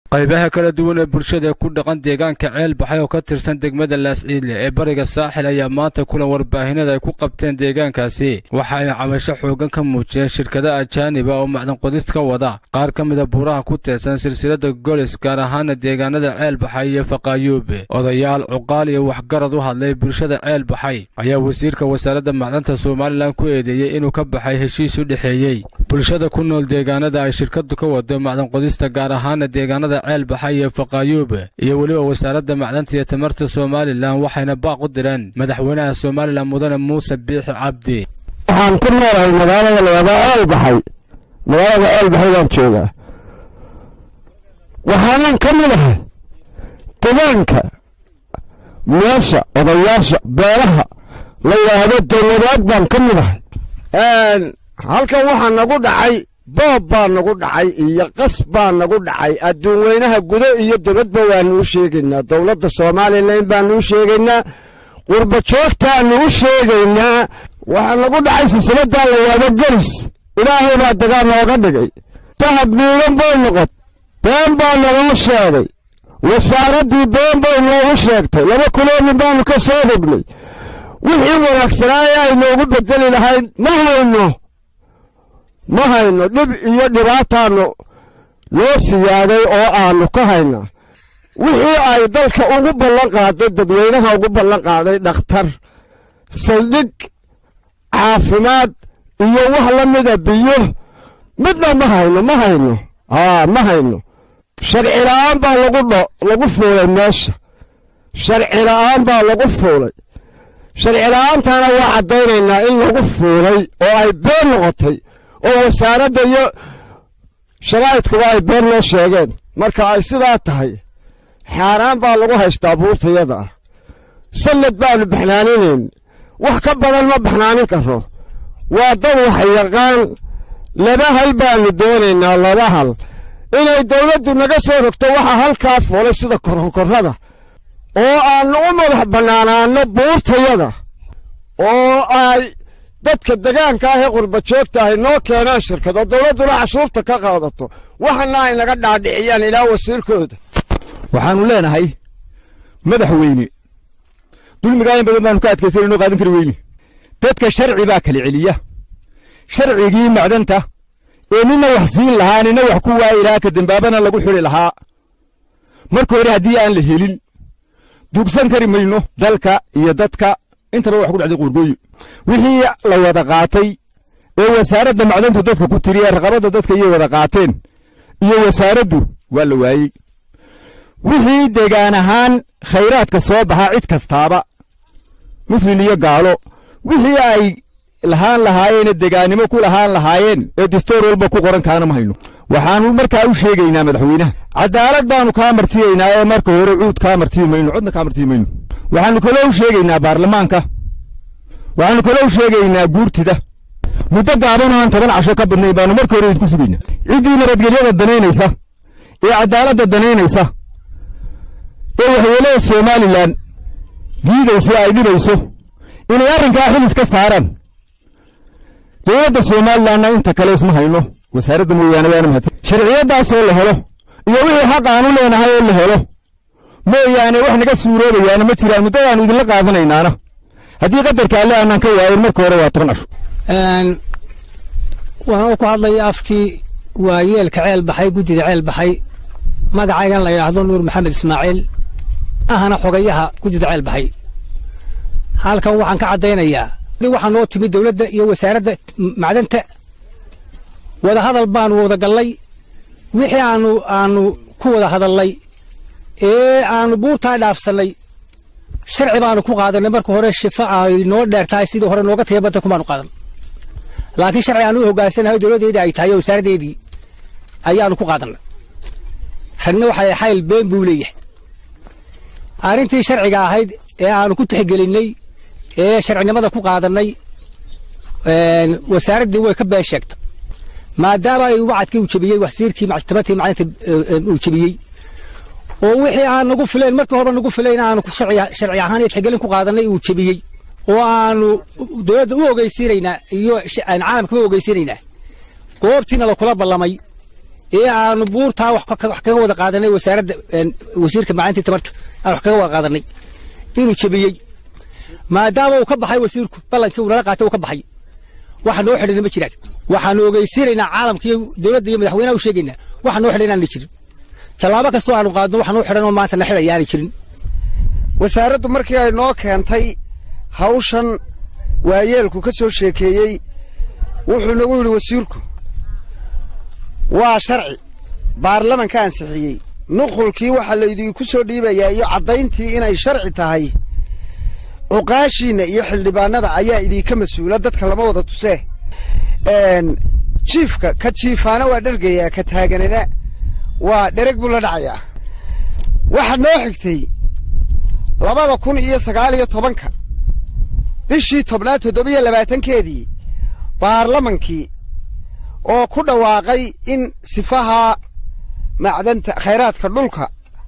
qaybaha kala duwan ee bulshada ku dhaqan deegaanka ceel baxay oo ka tirsan degmada laasciidle ee bariga saaxil ayaa maanta kulan warbaahinada ay ku qabteen deegaankaasi waxa ay cabasho xooggan ka muujiyeen shirkada ajaaniba oo macdanqodis ka wada qaar ka mida buuraha ku teedsan silsilada golis gaar ahaana deegaanada ceel baxay iyo faqaayuube odayaal cuqaal iyo waxgarad u hadlay bulshada ceel baxay ayaa wasiirka wasaaradda macdanta somalilan ku eedeeyey inuu ka baxay heshiis u dhexeeyey bulshada ku nool deegaanada ay shirkadu ka wado macdanqodista gaar ahaana deegaanada ceel baxay iyo faqaayuube iyo weliba wasaaradda macdanta iyo tamarta somalilan waxayna baaq u direen madaxweynaha somalilan mudane muuse biixi cabdi waxaan ku noolahay magaalada layaaba ceel baxay magaalada ceel baxay baan joogaa waxaanan ka mid ahay degaanka meesha odayaasha beelaha la yidhaahdo dowladaad baan ka mid ahay halkan waxaa nagu dhacay boob baa nagu dhacay iyo qas baa nagu dhacay adduun weynaha gudo iyo dibadba waannu u sheegaynaa dowladda somalilan baannu u sheegaynaa qurba joogtaannu u sheegaynaa waxaa nagu dhacay silsiladaa la yaabo gelis ilaahay baa dagaa nooga dhigay dahab miidan bay noqot been baa naloo sheegay wasaaraddii been bay noogu sheegtay laba kuloonin baannu ka soo rognay wixii wanaagsanaaye ay noogu bedeli lahayd ma hayno ma hayno dhib iyo dhibaataannu noo siyaaday oo aannu ka haynaa wixii ay dalka ugu ballan qaaday dadweynaha ugu ballan qaaday dhakhtar saldhig caafimaad iyo wax la mida biyo midna ma hayno ma hayno haa ma hayno sharci la'aan baa lagu dho lagu fuulay meesha sharci la'aan baa lagu fuulay sharci la'aantana waa caddaynaynaa in lagu fuulay oo ay been noqotay oo wasaaradda iyo sharaa'idkuba ay been noo sheegeen marka ay sidaa tahay xaaraan baa lagu haystaa buurtayada ah sallad baannu baxnaaninayn wax ka badan ma baxnaanin karro waa dad wax yaqaan laba hal baannu doonaynaa laba hal inay dawladdu naga soo rogto waxa halkaa fuulay sida korkorrada oo aannu u madax bannaanaanno buurtayada oo ay dadka degaanka ah ee qurba joogta ahy noo keenaan shirkado dawladduna cashuurta ka qaadato waxana ay naga dhaadhiciyaan ilaa wasiirkooda waxaannu leenahay madaxweyne dulmigaa in badan baanu ka adkaysan inoo qaadan kari weyne dadka sharci baa kala celiya sharcigii macdanta ee nina wax siin lahaa nina wax ku waayi lahaa ka dembaabana lagu xidhi lahaa marka hore haddii aan la helin dugsan kari mayno dalka iyo dadka intaba wax ku dhacday quurgooyo wixii la wada qaatay ee wasaaradda macdantu dadka ku tiri ee raqabadda dadka iyay wada qaateen iyo wasaaraddu waa la waayey wixii degaan ahaan khayraadka soo baxaa cid kastaaba muslin iyo gaalo wixii ay lahaan lahaayeenee degaannimo ku lahaan lahaayeen ee distoor walba ku qoran kaana ma hayno waxaannu markaa u sheegaynaa madaxweynaha caddaalad baannu kaa martiyaynaa ee marka hore cuud kaa martiyi mayno codna kaa martiyi mayno waxaannu kaloo u sheegaynaa baarlamaanka waxaannu kaloo u sheegaynaa guurtida muddo gaaban oo aan toban casho ka badnayn baannu marka hore idinku sugaynaa ciddii nabadgelyada danaynaysa ee caddaaladda danaynaysa ee waxyeelada somalilan diidaysa ay dhibayso inay arrinkaa xilis ka saaraan dowladda somalilanna inta kale isma hayno wasaaradda mooyaane waana mahadsan sharciyaddaasoo la helo iyo wixii xaq aanu leenahay oo la helo mooyaane wax naga suuroobayaana ma jiraan muddadaannu idinla qaadanaynaana haddii qadarka alle aanaan ka waayin marka hore waa toban casho waxaan ku hadlaya afkii waayeelka ceel baxay guddida ceel baxay magacaygan la yidhaahdo nuur maxamed ismaaciil ahana xogayaha guddida ceel baxay halkan waxaan ka caddaynayaa waxaa noo timid dowladda iyo wasaaradda macdanta wada hadal baanu wada gallay wixii aanu aanu ku wada hadallay ee aanu buurtaa dhaafsannay sharci baanu ku qaadanay marka hore shifa ay noo dheer tahay sidii hore nooga taya badda kumaanu qaadan laakiin sharci aanu u hoggaansanahay dowladdeedii ay tahay oo wasaaraddeedii ayaanu ku qaadannay ragna waxay xayl been buu leeyahay arrintii sharciga ahayd ee aanu ku tixgelinnay ee sharcinimada ku qaadannay wasaaraddii way ka been sheegtay maadaama ay wacadkii uu jebiyey wasiirkii tamartii macdanta uu jebiyey oo wixii aan nagu filayn markii horeba nagu filayn aanu sharci ahaan iyo tixgelin ku qaadannay uu jebiyey oo aanu dowladda u ogeysiinaynaa iyo caalamkaba ogeysiinaynaa goobtiina lakula ballamay ee aanu buurtaa wax kaga wada qaadanay wasaaradda wasiirka macalintii tamarta aan wax kaga wada qaadanay inuu jebiyey maadaama uu ka baxay wasiirku ballankii uu nala qaatay uu ka baxay waxa noo xidhina ma jiraan waxaanu ogeysiinaynaa caalamka iyo dowladda iyo madaxweynaha u sheegaynaa waxa noo xidhan inaanay jirin tallaabo kastoo aanu qaadno waxa noo xidhan oo maanta na xidhaya aanay jirin wasaaraddu markii ay noo keentay hawshan waayeelku ka soo sheekeeyey wuxuu nagu yidhi wasiirku waa sharci baarlamanka ansixiyey nuqulkii waxaa laydinku soo dhiibayaa iyo caddayntii inay sharci tahay cuqaashiinna iyo xildhibaanada ayaa idinka mas-uula dadka lama wada tusee jiifka ka jiifaana waa dhergayaa ka taaganana waa dhereg buu la dhacayaa waxaa noo xigtay labada kun iyo sagaal iyo tobanka bishii tobnaad toddobiyo labaatankeedii baarlamankii oo ku dhawaaqay in sifaha macdanta khayraadka dhulka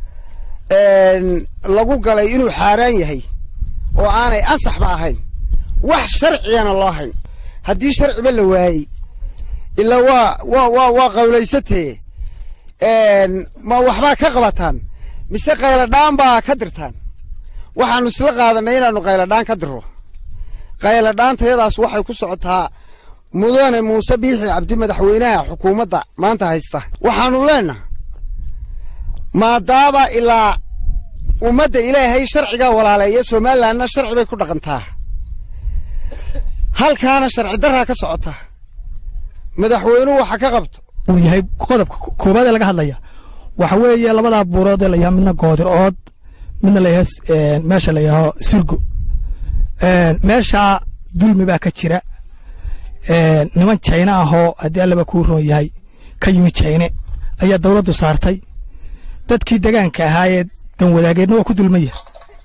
lagu galay inuu xaaraan yahay oo aanay ansaxba ahayn wax sharcigana loo hayn haddii sharciba la waayey ilaa waa waa waa waa qawlaysatee ma waxbaa ka qabataan mise qayladhaan baa ka dirtaan waxaannu isla qaadanay inaannu qayladhaan ka dirro qayladhaantayadaas waxay ku socotaa mudane muuse biixi cabdi madaxweynaha xukuumadda maanta haysta waxaannu leennaha maadaama ilaa ummadda ilaahay sharcigaa walaaleeya somalilanna sharci bay ku dhaqantaa halkaana sharci darraa ka socota madaxweynuhu waxa ka qabto uu yahay qodobka koowaad ee laga hadlaya waxa weeye labadaa buurood ee la yahaa midna goodir ood midna la yaha meesha la yaho surgo meeshaa dulmi baa ka jira niman jayne ahoo haddii allaba kuu roon yahay ka yimi jayne ayaa dawladdu saartay dadkii degaanka ahaayee danwadaageedna waa ku dulmaya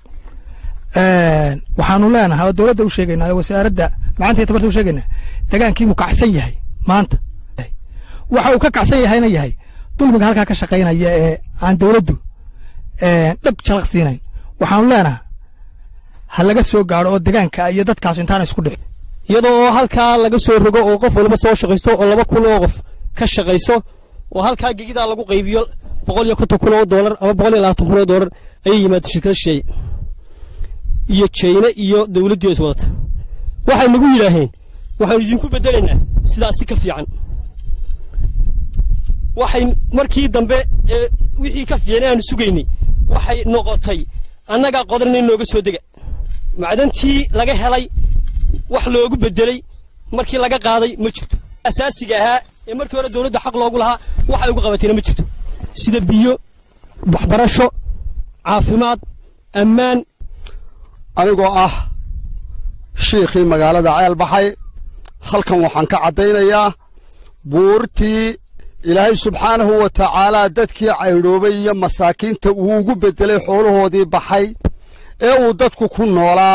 waxaanu leenahay oo dowladda u sheegaynaa oo wasaaradda macanta iyo tabarta u sheegaynaa degaankiibuu kacsan yahay maanta waxa uu ka kacsan yahayna yahay dulmiga halkaa ka shaqaynaya ee aan dowladdu dhab jalaq siinayn waxaanu leenahay ha laga soo gaadho oo degaanka iyo dadkaas intaana isku dhicin iyadoo halkaa laga soo rogo oo qof waliba soo shaqaysto oo laba kun oo qof ka shaqayso oo halkaa gegidaa lagu qaybiyo boqol iyo konton kun oo doolar ama boqol iyo labaatan kun oo doolar ayay yimaada shirkada shisheeye iyo jayne iyo dowladdii is wadata waxay nagu yidhaaheen waxaanu idinku beddelaynaa sidaasi ka fiican waxay markii dambe ee wixii ka fiicnay aanu sugaynay waxay noqotay annagaa qodanay nooga soo dega macdantii laga helay wax loogu beddelay markii laga qaaday ma jirto asaasiga ahaa ee markii hore dowladda xaq loogu lahaa waxay ugu qabatayna ma jirto sida biyo waxbarasho caafimaad ammaan anigoo ah shiikhii magaalada ceel baxay halkan waxaan ka caddaynayaa buurtii ilaahay subxaanahu wa tacaalaa dadkii caydhoobay iyo masaakiinta uu ugu beddelay xoolahoodii baxay ee uu dadku ku noolaa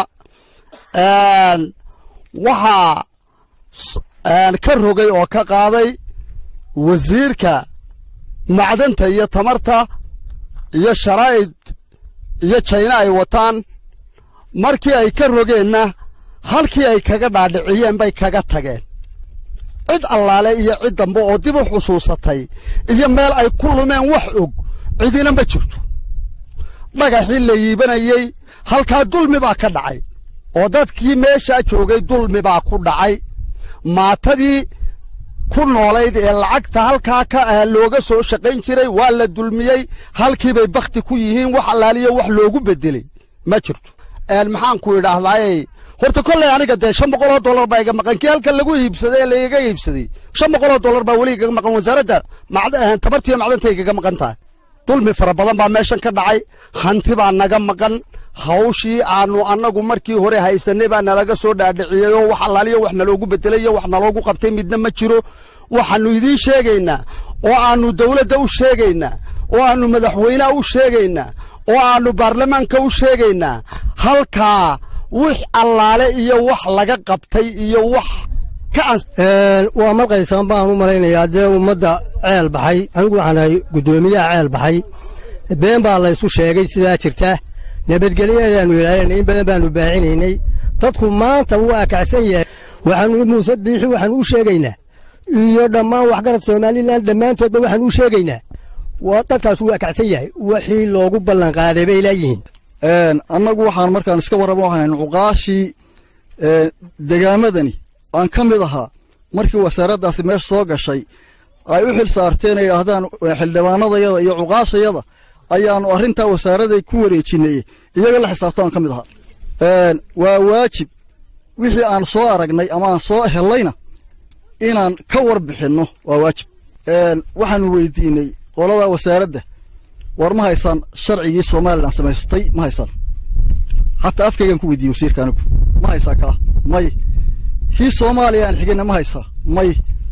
waxaa ka rogay oo ka qaaday wasiirka macdanta iyo tamarta iyo sharaa'id iyo jayna ay wataan markii ay ka rogeenna halkii ay kaga dhaadhiciyeen bay kaga tageen cid allaale iyo cid dambe oo dib u xusuusatay iyo meel ay ku lumeen wax og cidina ma jirto dhagaxii la yiibanayey halkaa dulmi baa ka dhacay oo dadkii meeshaa joogay dulmi baa ku dhacay maatadii ku noolayd ee lacagta halkaa ka looga soo shaqayn jiray waa la dulmiyey halkiibay bakhti ku yihiin wax allaaliyo wax loogu beddelay ma jirto maxaan ku idhaahdaaye horta kolley aniga dee shan boqoloo dollar baa iga maqan kii halkan lagu iibsaday ee laiga iibsaday shan boqoloo dollar baa weli igaga maqan wasaaradda tabartiiyo macdanta igaga maqan tahay dulmi fara badan baa meeshan ka dhacay hanti baa naga maqan hawshii aanu annagu markii hore haysanay baa nalaga soo dhaadhiciyey oo wax allaaliyo wax naloogu beddelay iyo wax naloogu qabtay midna ma jiro waxaannu idiin sheegaynaa oo aannu dawladda u sheegaynaa oo aannu madaxweynaha u sheegaynaa oo aannu baarlamaanka u sheegaynaa halkaa wix allaale iyo wax laga qabtay iyo wax waa malqaysaan baan u malaynayaa dee ummadda ceel baxay anigu waxaan ahay guddoomiyaha ceel baxay been baa laysu sheegay sidaa jirta nabadgelyadeenu ilaalinay in badan baanu baacinaynay dadku maanta wuu akacsan yahay waxaanu muuse biixi waxaanu u sheegaynaa iyo dhammaan waxgarad somalilan dhammaantoodba waxaan u sheegaynaa waa dadkaas waa kacsan yahay wixii loogu ballanqaaday bay leeyihiin annagu waxaan markaan iska warramo ahayn cuqaashii degaamadani aan ka mid ahaa markii wasaaraddaasi meesha soo gashay ay u xil saarteen ay yidhaahdaan xildhibaanadayada iyo cuqaashayada ayaannu arrintaa wasaaraday ku wareejinay iyaga la xisaabto aan ka mid ahaa waa waajib wixii aan soo aragnay ama aan soo hellayna inaan ka warbixinno waa waajib waxaannu weydiinay qoladaa wasaaradda war ma haysaan sharcigii somalilan samaystay ma haysaan xataa afkaygaan ku weydiiyey wasiirka anigu ma haysaa kaa may kii soomaaliya aan xigayna ma haysaa may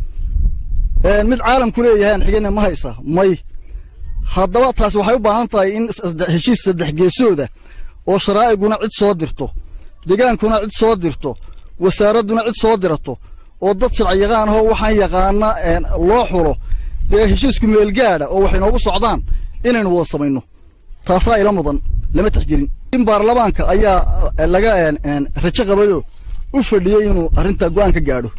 mid caalamku leeyahay aan xigayna ma haysaa may haddaba taasi waxay u baahan tahay in heshiis saddex geesooda oo sharaa'iguna cid soo dirto degaankuna cid soo dirto wasaaradduna cid soo dirato oo dad sharciyaqaan ahoo waxaan yaqaana loo xulo dee heshiisku meelgaadha oo waxay noogu socdaan inaynu wada samayno taasaa ila mudan lama texgelin in baarlamaanka ayaa laga rajo qabayoo u fadhiyey inuu arrintaa go'aan ka gaadho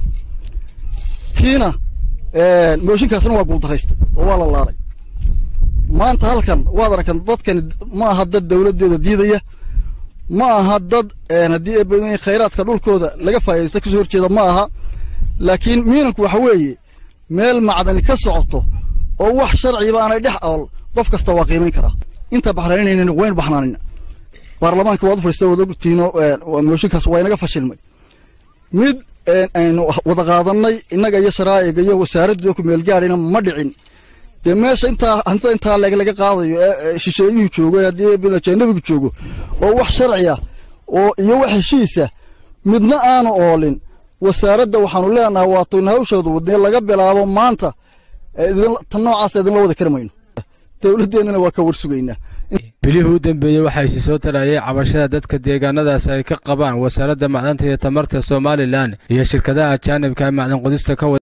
tiina mooshinkaasna waa guuldarraystay oo waa la laalay maanta halkan waad aragtan dadkani ma aha dad dawladdeeda diidaya ma aha dad haddii eebadooyin khayraadka dhulkooda laga faa'idaysta kasoo horjeeda ma aha laakiin miinanku waxa weeye meel macdani ka socoto oo wax sharciba aanay dhex ool qof kasta waa qiimayn karaa inta baxraynaynan wayn baxnaanina baarlamaanka waad u fadhiista wada ogtiino mooshinkaas waa inaga fashilmay mid aynu wada qaadannay innaga iyo sharaa'iga iyo wasaaraddu ku meelgaadhina ma dhicin dee meesha intaa hantida intaa leeg laga qaadayo ee shisheeyuhu joogo haddii ajanabigu joogo oo wax sharci ah oo iyo wax heshiisa midna aanu oolin wasaaradda waxaanu leenahay waataynu hawshooda wadnee laga bilaabo maanta tan noocaas idinla wada kari mayno dowladdeennana waa ka warsugaynaa bilihii u dambeeyey waxaa isi soo tarayay cabashada dadka deegaanadaas ay ka qabaan wasaaradda macdanta iyo tamarta somalilan iyo shirkadaha ajaanibka ee macdan qodista ka wada